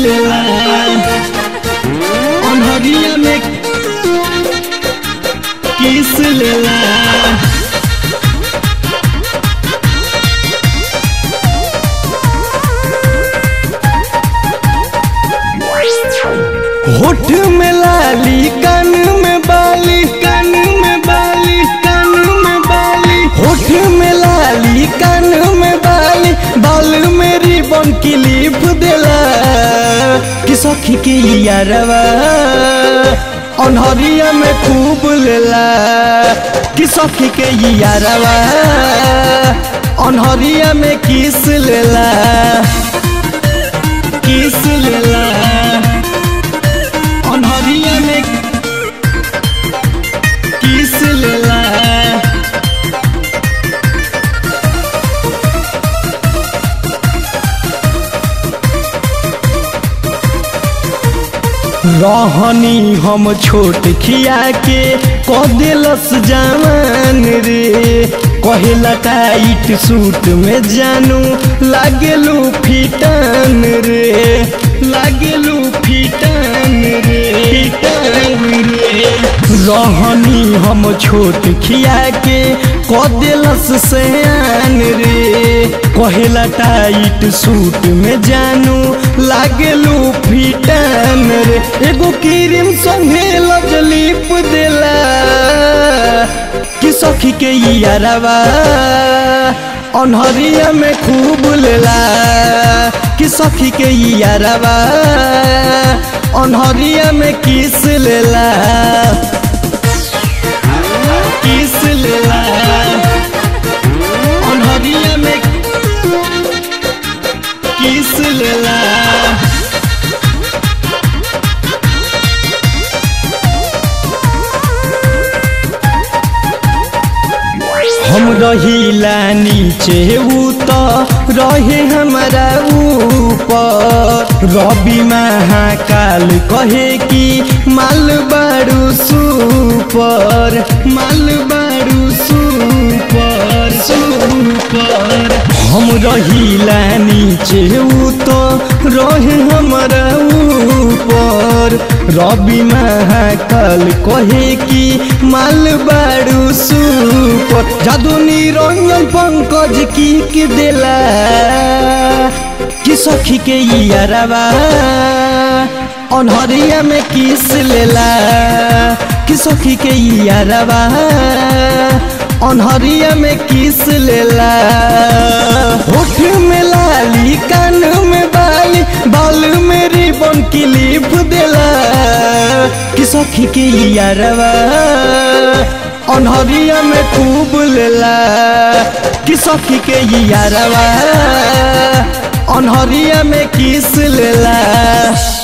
लेला अनहरिया में किस लेला होठ में लाली कान में बाली कान में बाली कान में बाली होठ में लाली कान में बाली बाल में रिबन क्लिप देला कि सखी के यारवा अनहरिया में खूब लेला कि सखी के यारवा अनहरिया में किस लेला किस लेला अनहरिया में किस लेला रहनी हम छोट खिया के कह दिलस जवान रे कहेला टाइट सूट में जानू लागेलू फिटन रे लागेलू फिटन रे फिटन रे रहनी हम छोट खिया के कह दिलस सयान रे कहेला टाइट सूट में जानू लागेलू फिटन रे एगो क्रीम संगे लजलीप देला कि सखी के यारवा अनहरिया में खूब लेला कि सखी के यारवा अनहरिया में किस लेला किस लेला अनहरिया में किस लेला हम रहिला नीचे ऊ तो रहे हमारा ऊपर रवि महाकाल कहे कि माल बारू सुपर माल बारू सुपर सुपर हम रहिला नीचे ऊ तो रहे हमारा ऊपर रवि महाकाल कहे कि माल बारू सुपर जादू निरंजन पंकज की के देला कि सखी के यारवा अनहरिया में किस लेला कि सखी के यारवा अनहरिया में किस लेला होठ में लाली कान में बाली बाल में रिबन क्लिप देला कि सखी के यारवा अनहरिया में खूब लेला कि सखी के यारवा अनहरिया में किस लेला